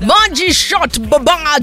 Moji shot baba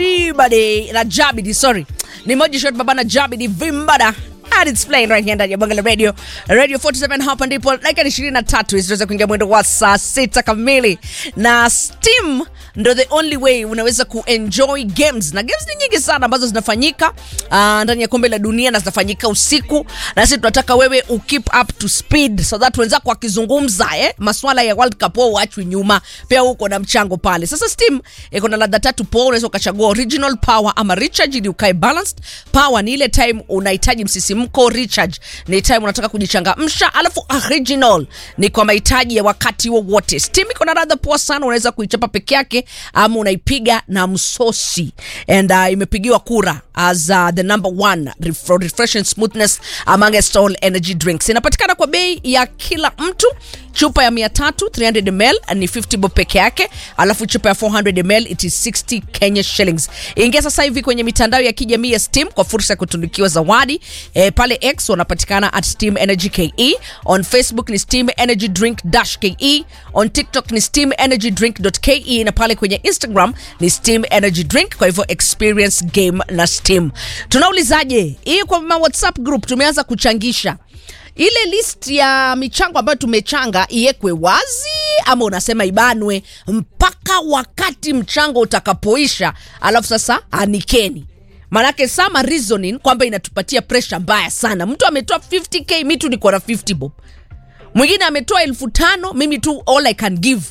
jibade na jabidi, sorry, ni moji shot baba na jabidi vimbada And it's playing right here ndani ya Bonga la Radio. Radio 47 hapa ndipo dakika 23 zinaweza kuingia mwendo wa saa sita kamili. Na Steam ndo the only way unaweza kuenjoy games. Na games ni nyingi sana ambazo zinafanyika uh, ndani ya kombe la dunia na zinafanyika usiku. Na sisi tunataka wewe u keep up to speed so that wenzako wakizungumza eh, maswala ya World Cup wao uachwi nyuma. Pia uko na mchango pale. Sasa Steam iko na ladha tatu poa, unaweza ukachagua original power ama recharge ili ukae balanced. Power ni ile time unahitaji msisimko, recharge ni time unataka kujichangamsha, alafu original ni kwa mahitaji ya wakati wowote. Steam iko na ladha poa sana, unaweza kuichapa peke yake ama unaipiga na msosi and uh, imepigiwa kura as uh, the number one ref refreshing smoothness amongst all energy drinks. Inapatikana kwa bei ya kila mtu. Chupa ya 300 300 ml ni 50 bob peke yake, alafu chupa ya 400 ml it is 60 Kenya shillings. Ingia sasa hivi kwenye mitandao ya kijamii ya Steam kwa fursa ya kutunukiwa zawadi. E, pale X wanapatikana at Steam Energy KE, on Facebook ni Steam Energy Drink dash KE, on TikTok ni Steam Energy Drink .ke na pale kwenye Instagram ni Steam Energy Drink. Kwa hivyo experience game na Steam. Tunaulizaje hii kwa ma WhatsApp group? Tumeanza kuchangisha ile list ya michango ambayo tumechanga iwekwe wazi ama unasema ibanwe mpaka wakati mchango utakapoisha, alafu sasa anikeni. Manake sama reasoning kwamba inatupatia pressure mbaya sana. Mtu ametoa 50k, mi tu niko na 50 bob, mwingine ametoa elfu tano mimi tu all I can give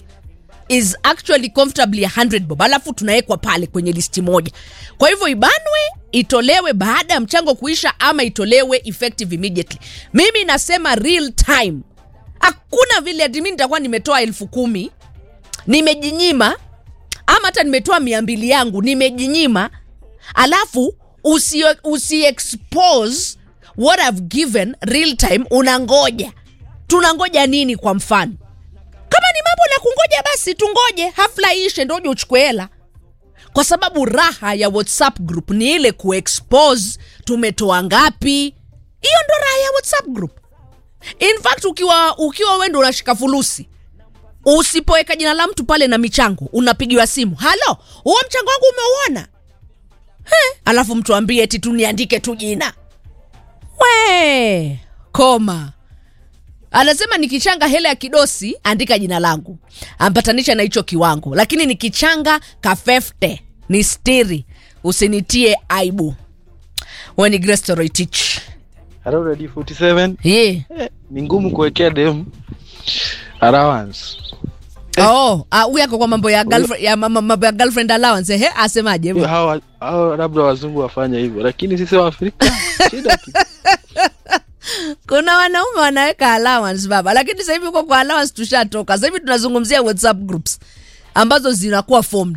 is actually comfortably 100 bob, alafu tunawekwa pale kwenye listi moja. Kwa hivyo ibanwe, itolewe baada ya mchango kuisha, ama itolewe effective immediately. Mimi nasema real time, hakuna vile ati mimi nitakuwa nimetoa elfu kumi nimejinyima, ama hata nimetoa mia mbili yangu nimejinyima, alafu usi, usi expose what I've given real time, unangoja. Tunangoja nini? Kwa mfano kama ni mambo la kungoja basi tungoje hafla ishe ndoje uchukue hela kwa sababu raha ya whatsapp group ni ile kuexpose tumetoa ngapi hiyo ndo raha ya whatsapp group in fact ukiwa ukiwa wendo unashika fulusi usipoweka jina la mtu pale na michango unapigiwa simu halo huo mchango wangu umeuona He, alafu mtu ambie eti tuniandike tu jina we koma anasema nikichanga hela ya kidosi andika jina langu ambatanisha na hicho kiwango lakini nikichanga kafefte ni stiri usinitie aibu weni grestoroitich Hello Radio 47. yeah. Eh, ni ngumu kuwekea dem allowance. oh, ah, huyu ako kwa mambo ya girlfriend, ya mama- mambo ya girlfriend allowance ehe asemaje Hiyo Hawa hao labda wazungu wafanye hivyo, lakini sisi wa Afrika shida tu. kuna wanaume wanaweka allowance baba lakini sasa hivi uko kwa allowance tushatoka sasa hivi tunazungumzia whatsapp groups ambazo zinakuwa formed